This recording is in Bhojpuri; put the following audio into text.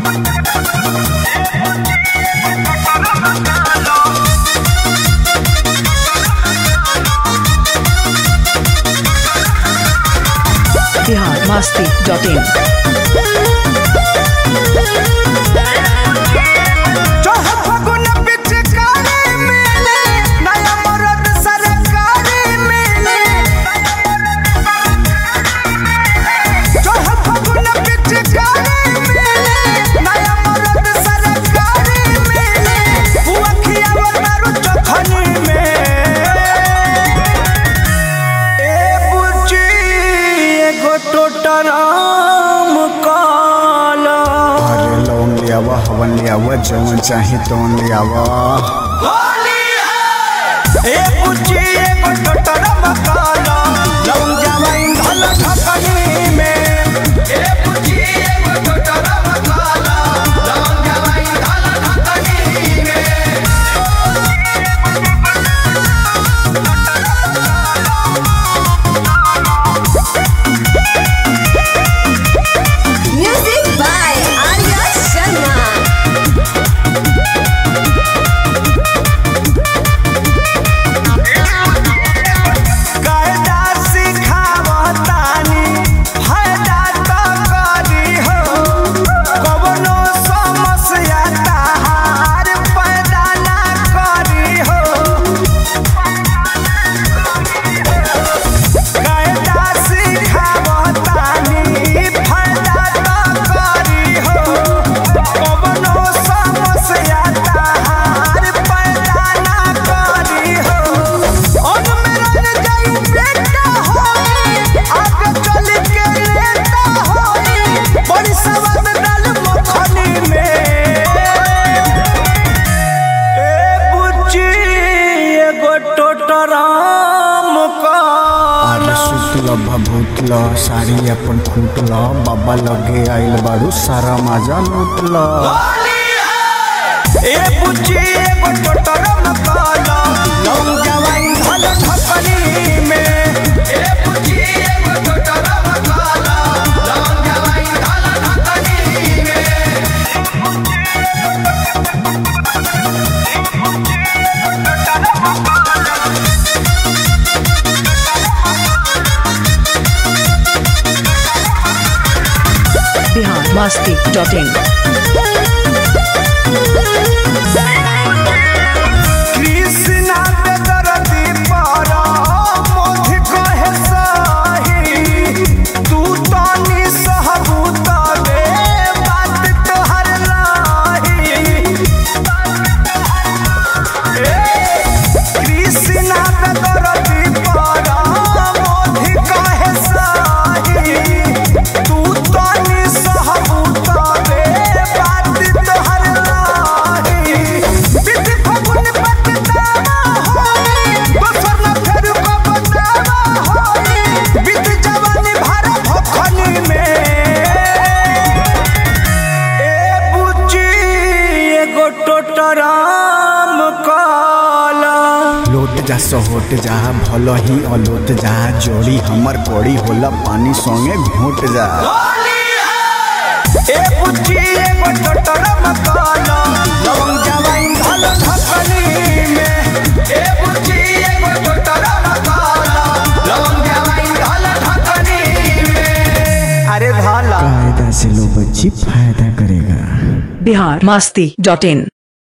बिहार मस्ती डॉट इन चौहा फगुन पिचकारी मिले, नया मरद सरकारी मिले। चौहा फगुन पिचकारी मिले, नया मरद सरकारी मिले। बुआ खियावल दारू चखनी में। ए बुच्ची, एगो टोटराम काला अरे लोन लियावा हवन लियावा जवन चाहे तवन लियावा ए पुची एगो टोटरा मकाला लौंग जवाइन धल ठकनी में ए पुची एगो टोटरा मकाला लौंग जवाइन धल ठकनी में Music by Arya Sharma. कायदा सिखावतानी फायदा तो करी हो कवनो समस्या ताहार पैदा ना करी हो कायदा सिखावतानी फायदा तो करी हो कवनो समस्या ताहार पैदा ना करी हो और मेरा जाई बेटा होई आगे चल के लेता होई बड़ी सवाद डाल मखनी में ए बुच्ची एगो टोटराम काल अरे सुतल भभूतल साड़ी अपन खूटल बाबा लगे आइल बाड़ू सारा मजा लूटल ए बुच्ची एगो टोटराम काल लौंग जवाइन धल ठकनी में ए बुच्ची एगो टोटराम काल लौंग जवाइन धल ठकनी में बिहार मस्ती डॉट इन कृष्णा पे दरदी पारा मोधि कहे साही तू तानी सहबूता बे बात तोहर लाही कृष्णा पे दरदी पारा मोधि कहे साही तू तानी सहबूता बे बात तोहर लाही बिति फगुन पछतावा होई दोसर न फेर को बतावा होई बित जवानी भरा भखनी में ए बुच्ची एगो टोटराम काला लोट जा सहोट जा भल ही अलोट जा जोड़ी हमर कोड़ी होला पानी संगे घोट जा ए बुच्ची एगो टोटराम काला लवंग जवाइन धल ठकनी में ए बुच्ची एगो टोटराम काला लवंग जवाइन धल ठकनी में अरे धाला कायदा से लो बच्ची फायदा करेगा बिहार मस्ती डॉट इन